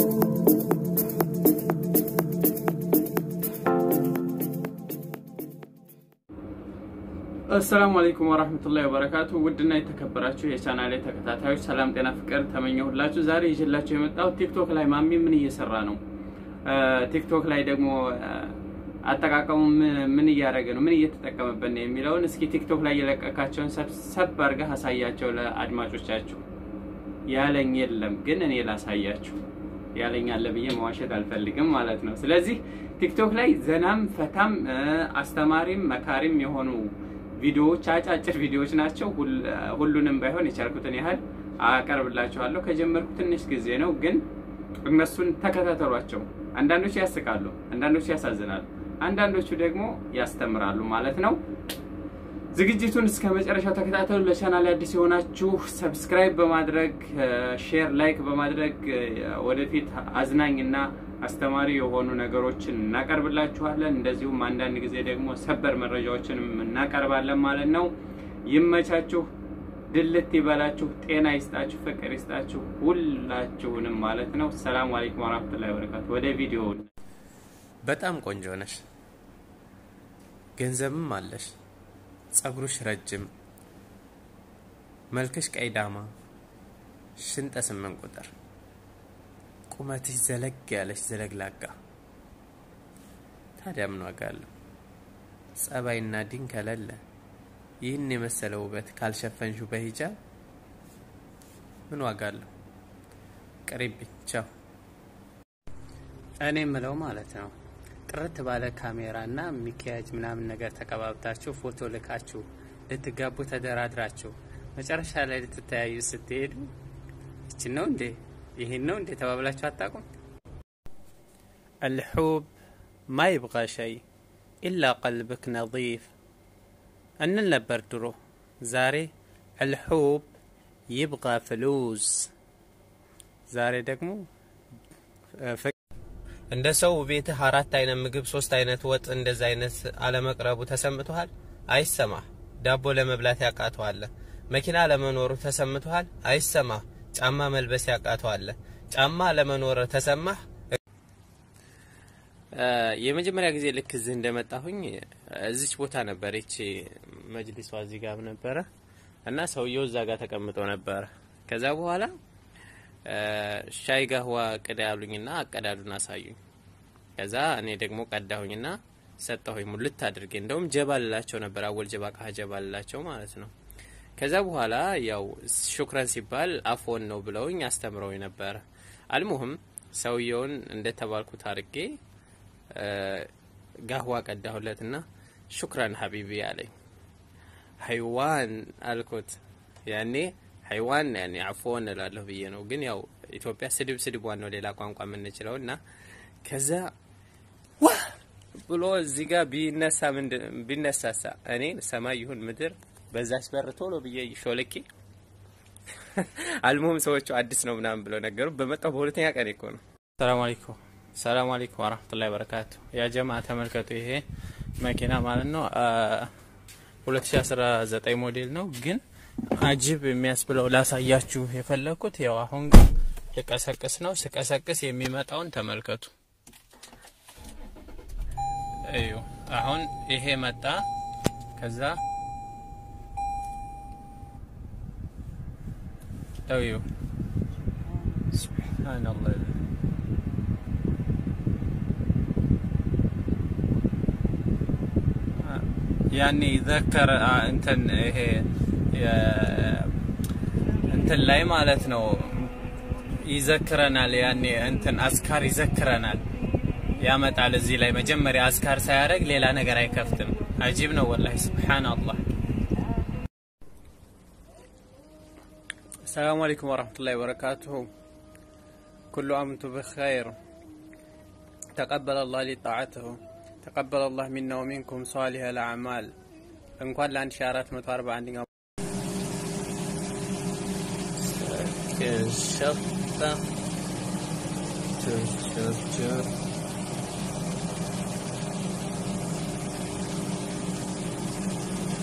አሰላሙ አለይኩም ወራህመቱላሂ ወበረካቱ። ውድና የተከበራችሁ የቻናሌ ተከታታዮች ሰላም፣ ጤና፣ ፍቅር ተመኘሁላችሁ። ዛሬ ይዤላችሁ የመጣሁት ቲክቶክ ላይ ማሚ ምን እየሰራ ነው፣ ቲክቶክ ላይ ደግሞ አጠቃቀሙ ምን እያደረገ ነው፣ ምን እየተጠቀመበት ነው የሚለውን እስኪ ቲክቶክ ላይ የለቀቃቸውን ሰብሰብ አድርገህ አሳያቸው ለአድማጮቻችሁ። ያለኝ የለም ግን እኔ ላሳያችሁ። ያለኝ አለ ብዬ መዋሸት አልፈልግም ማለት ነው። ስለዚህ ቲክቶክ ላይ ዘናም ፈታም አስተማሪም መካሪም የሆኑ ቪዲዮዎች አጫጭር ቪዲዮዎች ናቸው። ሁሉንም ባይሆን የቻልኩትን ያህል አቀርብላችኋለሁ። ከጀመርኩ ትንሽ ጊዜ ነው፣ ግን እነሱን ተከታተሏቸው። አንዳንዶቹ ያስቃሉ፣ አንዳንዶቹ ያሳዝናሉ፣ አንዳንዶቹ ደግሞ ያስተምራሉ ማለት ነው። ዝግጅቱን እስከ መጨረሻው ተከታተሉ። ለቻናል አዲስ የሆናችሁ ሰብስክራይብ በማድረግ ሼር፣ ላይክ በማድረግ ወደፊት አዝናኝና አስተማሪ የሆኑ ነገሮችን እናቀርብላችኋለን። እንደዚሁም አንዳንድ ጊዜ ደግሞ ሰበር መረጃዎችንም እናቀርባለን ማለት ነው። ይመቻችሁ፣ ድልት ይበላችሁ፣ ጤና ይስጣችሁ፣ ፍቅር ይስጣችሁ ሁላችሁንም ማለት ነው። ሰላም አለይኩም ወራህመቱላሂ ወበረካቱ። ወደ ቪዲዮ። በጣም ቆንጆ ነሽ፣ ገንዘብም አለሽ፣ ጸጉርሽ ረጅም፣ መልክሽ ቀይ ዳማ፣ ሽንጠ ስምንት ቁጥር ቁመትሽ ዘለግ ያለች ዘለግላጋ። ታዲያ ምን ዋጋ አለው? ጸባይና ዲን ከሌለ ይህን የመሰለ ውበት ካልሸፈንሹ በሂጃብ ምን ዋጋ አለው? ቅሪብኝ። ቻው። እኔ የምለው ማለት ነው ጥርት ባለ ካሜራ እና ሚኪያጅ ምናምን ነገር ተቀባብታችሁ ፎቶ ልካችሁ ልትጋቡ ተደራድራችሁ መጨረሻ ላይ ልትተያዩ ስትሄዱ ይችን ነው እንዴ ይህን ነው እንዴ ተባብላችሁ አታውቁም? አልሑብ ማ ይብቃ ሸይ ኢላ ቀልብክ ነዚፍ እንል ነበር ድሮ። ዛሬ አልሑብ ይብቃ ፍሉስ። ዛሬ ደግሞ እንደ ሰው ቤትህ አራት አይነት ምግብ ሶስት አይነት ወጥ እንደዛ አይነት አለመቅረቡ ተሰምቶሃል? አይሰማህ። ዳቦ ለመብላት ያቃተዋለ። መኪና ለመኖሩ ተሰምቶሃል? አይሰማህ። ጫማ መልበስ ያቃተዋለ። ጫማ ለመኖር ተሰማህ? የመጀመሪያ ጊዜ ልክ እዚህ እንደመጣሁኝ እዚች ቦታ ነበር ይቺ መጅሊሷ እዚህ ጋር ነበረ እና ሰውየው እዛ ጋር ተቀምጦ ነበረ። ከዛ በኋላ ሻይ ጋህዋ ቅዳ ያሉኝና አቀዳዱን አሳዩኝ። ከዛ እኔ ደግሞ ቀዳሁኝና ሰጠሁኝ ሙልት አድርጌ። እንደውም ጀባ ልላቸው ነበር አወል ጀባ ቃ ጀባ ልላቸው ማለት ነው። ከዛ በኋላ ያው ሹክረን ሲባል አፎን ነው ብለውኝ አስተምረውኝ ነበረ። አልሙህም ሰውየውን እንደተባልኩት አድርጌ ጋህዋ ቀዳሁለትና ሹክረን ሀቢቢ አለኝ። ሀይዋን አልኩት። ያኔ ሀይዋን ያኔ አፎን እላለሁ ብዬ ነው። ግን ያው ኢትዮጵያ ስድብ ስድቧን ነው ሌላ ቋንቋ የምንችለው እና ከዛ ዋ ብሎ እዚህ ጋር ቢነሳ ምንድን ቢነሳሳ እኔ ሰማይ ይሁን ምድር በዛች በር ቶሎ ብዬ ሾልኬ አልሞም ሰዎቹ አዲስ ነው ምናምን ብለው ነገሩ። በመጣው በሁለተኛ ቀን እኮ ነው። ሰላም አለይኩም ሰላም አለይኩም ወራህመቱላሂ ወበረካቱ። ያ ጀማ ተመልከቱ፣ ይሄ መኪና ማለት ነው 2019 ሞዴል ነው። ግን አጅብ የሚያስብለው ላሳያችሁ የፈለግኩት ያው አሁን ልቀሰቅስ ነው። ስቀሰቅስ የሚመጣውን ተመልከቱ። እዩ አሁን ይሄ መጣ ከዛ እዩ ሱብሃንአላህ ያኔ ይዘከር እንትን ይሄ እንትን ላይ ማለት ነው ይዘክረናል። ያኔ እንትን አስካር ይዘክረናል ያመጣል። እዚህ ላይ መጀመሪያ አስካር ሳያደርግ ሌላ ነገር አይከፍትም። አጂብ ነው ወላሂ ሱብሃንአላህ። ሰላሙ አለይኩም ወራህመቱላሂ ወበረካቱሁ። ኩሉ አምንቱ ብኸይር ተቀበለ አላህ ሊ ጣዓትሁ ተቀበለ አላህ ሚና ወሚንኩም ሷሊህ አልአዕማል። እንኳን ለ1441ኛው ሸጣ ችርችር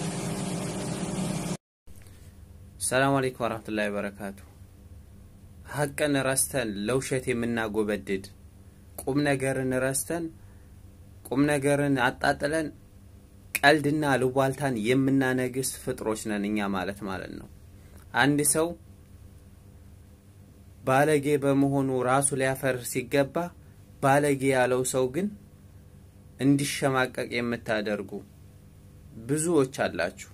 ሰላም አለይኩም ወራህመቱላሂ ወበረካቱ። ሀቅን ረስተን ለውሸት የምናጎበድድ ቁም ነገርን ረስተን ቁም ነገርን አጣጥለን ቀልድና ልቧልታን የምናነግስ ፍጥሮች ነን እኛ ማለት ማለት ነው። አንድ ሰው ባለጌ በመሆኑ ራሱ ሊያፈር ሲገባ ባለጌ ያለው ሰው ግን እንዲሸማቀቅ የምታደርጉ ብዙዎች አላችሁ።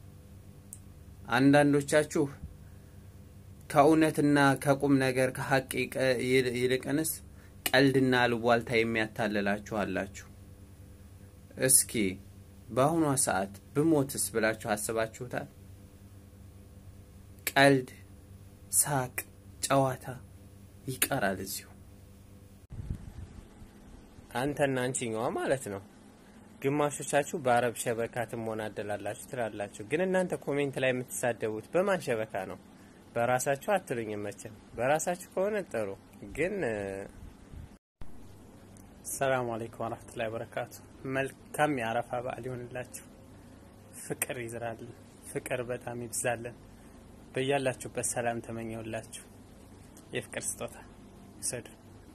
አንዳንዶቻችሁ ከእውነትና ከቁም ነገር ከሀቅ ይልቅንስ ቀልድና ልቧልታ የሚያታልላችሁ አላችሁ። እስኪ በአሁኗ ሰዓት ብሞትስ ብላችሁ አስባችሁታል? ቀልድ፣ ሳቅ፣ ጨዋታ ይቀራል እዚሁ። አንተና አንቺኛዋ ማለት ነው። ግማሾቻችሁ በአረብ ሸበካ ትሞናደላላችሁ ትላላችሁ። ግን እናንተ ኮሜንት ላይ የምትሳደቡት በማን ሸበካ ነው? በራሳችሁ አትሉኝም መቼም። በራሳችሁ ከሆነ ጥሩ ግን ሰላም አለይኩም ወራህመቱላሂ ወበረካቱ። መልካም የአረፋ በዓል ይሆንላችሁ። ፍቅር ይዝራልን፣ ፍቅር በጣም ይብዛልን። በያላችሁበት ሰላም ተመኘውላችሁ። የፍቅር ስጦታ ውሰዱ።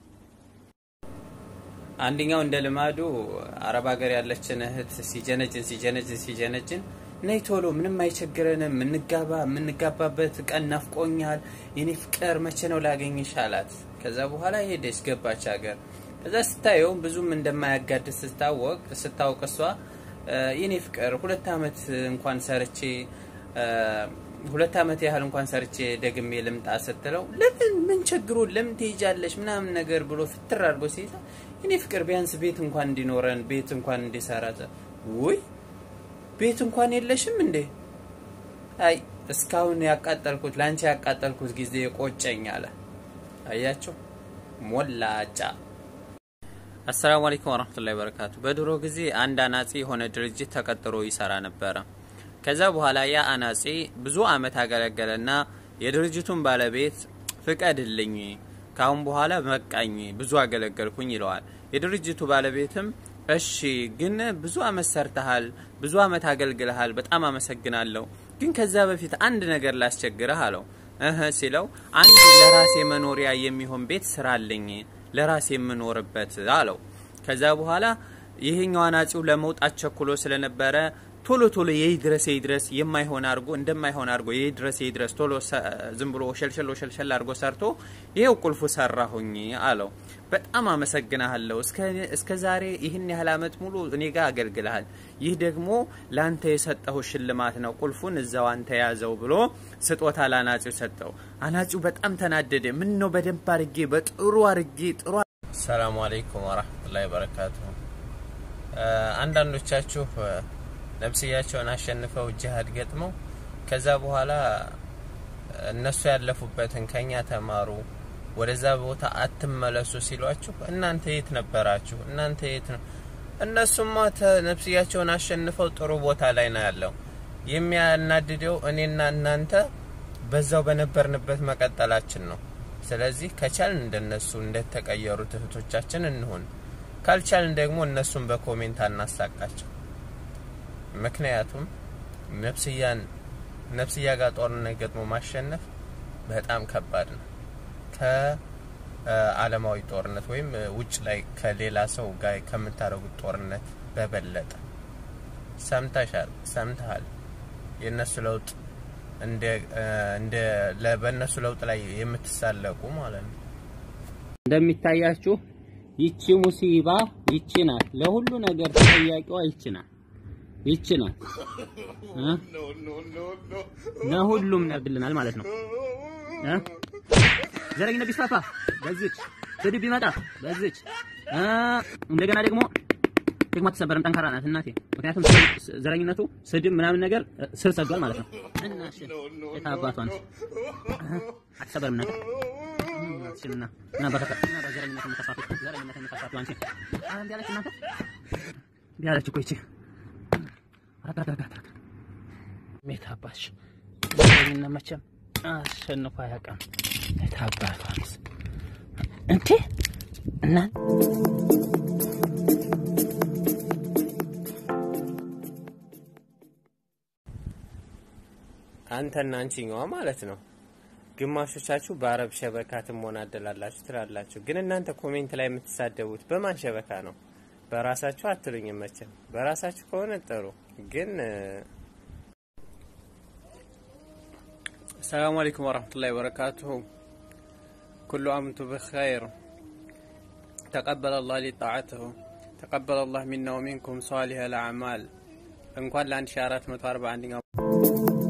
አንደኛው እንደ ልማዱ አረብ ሀገር ያለችን እህት ሲጀነጅን ሲጀነጅን ሲጀነጅን ነይ ቶሎ ምንም አይቸግረንም፣ እንጋባ፣ የምንጋባበት ቀን ናፍቆኛል፣ የኔ ፍቅር መቼ ነው ላገኝሽ አላት። ከዛ በኋላ ሄደች ገባች ሀገር ከዛ ስታየው ብዙም እንደማያጋድስ ስታወቅ ስታውቅ እሷ የኔ ፍቅር ሁለት አመት እንኳን ሰርቼ ሁለት አመት ያህል እንኳን ሰርቼ ደግሜ ልምጣ ስትለው ለምን ምን ቸግሮ ለምን ትሄጃለሽ ምናምን ነገር ብሎ ፍትር አድርጎ ሲይዛ የኔ ፍቅር ቢያንስ ቤት እንኳን እንዲኖረን ቤት እንኳን እንዲሰራ ውይ ቤት እንኳን የለሽም እንዴ? አይ እስካሁን ያቃጠልኩት ለአንቺ ያቃጠልኩት ጊዜ ቆጨኝ አለ። አያቸው ሞላጫ አሰላሙ አለይኩም ወራህመቱላሂ ወበረካቱ። በድሮ ጊዜ አንድ አናጺ የሆነ ድርጅት ተቀጥሮ ይሰራ ነበረ። ከዛ በኋላ ያ አናጺ ብዙ አመት አገለገለና የድርጅቱን ባለቤት ፍቀድልኝ፣ ካሁን በኋላ በቃኝ፣ ብዙ አገለገልኩኝ ይለዋል። የድርጅቱ ባለቤትም እሺ፣ ግን ብዙ አመት ሰርተሃል፣ ብዙ አመት አገልግለሃል፣ በጣም አመሰግናለሁ። ግን ከዛ በፊት አንድ ነገር ላስቸግረህ አለው። እህ ሲለው አንድ ለራሴ መኖሪያ የሚሆን ቤት ስራልኝ ለራሴ የምኖርበት አለው። ከዛ በኋላ ይሄኛው አናጺው ለመውጣት ቸኩሎ ስለነበረ ቶሎ ቶሎ የይድረስ የይድረስ የማይሆን አድርጎ እንደማይሆን አድርጎ የይድረስ የይድረስ ቶሎ ዝም ብሎ ሸልሸሎ ሸልሸል አድርጎ ሰርቶ ይሄው ቁልፉ ሰራሁኝ አለው። በጣም አመሰግናለሁ። እስከ ዛሬ ይህን ያህል አመት ሙሉ እኔ ጋር አገልግልሃል። ይህ ደግሞ ለአንተ የሰጠሁ ሽልማት ነው። ቁልፉን እዛው አንተ ያዘው ብሎ ስጦታ ለአናጺው ሰጠው። አናጺው በጣም ተናደደ። ምን ነው በደንብ አርጌ በጥሩ አርጌ ጥሩ። ሰላሙ አለይኩም ወራህመቱላሂ ወበረካቱ። አንዳንዶቻችሁ ነፍስያቸውን አሸንፈው ጅሃድ ገጥመው ከዛ በኋላ እነሱ ያለፉበትን ከኛ ተማሩ፣ ወደዛ ቦታ አትመለሱ ሲሏችሁ እናንተ የት ነበራችሁ? እናንተ የት ነው? እነሱማ ነፍስያቸውን አሸንፈው ጥሩ ቦታ ላይ ነው ያለው። የሚያናድደው እኔና እናንተ በዛው በነበርንበት መቀጠላችን ነው። ስለዚህ ከቻልን እንደነሱ እንደተቀየሩት እህቶቻችን እንሁን፣ ካልቻልን ደግሞ እነሱን በኮሜንት አናሳቃቸው። ምክንያቱም ነፍስያን ነፍስያ ጋር ጦርነት ገጥሞ ማሸነፍ በጣም ከባድ ነው ከአለማዊ ጦርነት ወይም ውጭ ላይ ከሌላ ሰው ጋር ከምታደርጉት ጦርነት በበለጠ ሰምተሻል ሰምተሃል የእነሱ ለውጥ እንደ እንደ በእነሱ ለውጥ ላይ የምትሳለቁ ማለት ነው እንደሚታያችሁ ይቺ ሙሲባ ይቺ ናት። ለሁሉ ነገር ተጠያቂዋ ይቺ ናት። ይቺ ናት እ ለሁሉም ነግልናል ማለት ነው እ ዘረኝነት ቢስፋፋ በዚች ስድብ ቢመጣ በዚች እ እንደገና ደግሞ ደግሞ አትሰበርም፣ ጠንካራ ናት እናቴ። ምክንያቱም ዘረኝነቱ ስድብ ምናምን ነገር ስር ሰዷል ማለት ነው። እና እሺ የታባቷን አትሰበርም ነገር ሽልና እና በረከት እና በዘረኝነት የምትፋቱ ዘረኝነት የምትፋቱ አንቺ አንድ ያለች እናንተ ቢያለች እኮ ይቺ ሜታባሽ ዘረኝነት መቼም አሸንፎ አያውቅም። የታባቷንስ እንዴ እና አንተና አንቺኛዋ ማለት ነው። ግማሾቻችሁ በአረብ ሸበካ ትሞናደላላችሁ ትላላችሁ። ግን እናንተ ኮሜንት ላይ የምትሳደቡት በማን ሸበካ ነው? በራሳችሁ አትሉኝም መቼም። በራሳችሁ ከሆነ ጥሩ ግን السلام عليكم ورحمة الله وبركاته كل عام وانتم بخير تقبل الله لي طاعته تقبل الله منا ومنكم صالح الأعمال እንኳን ለ1441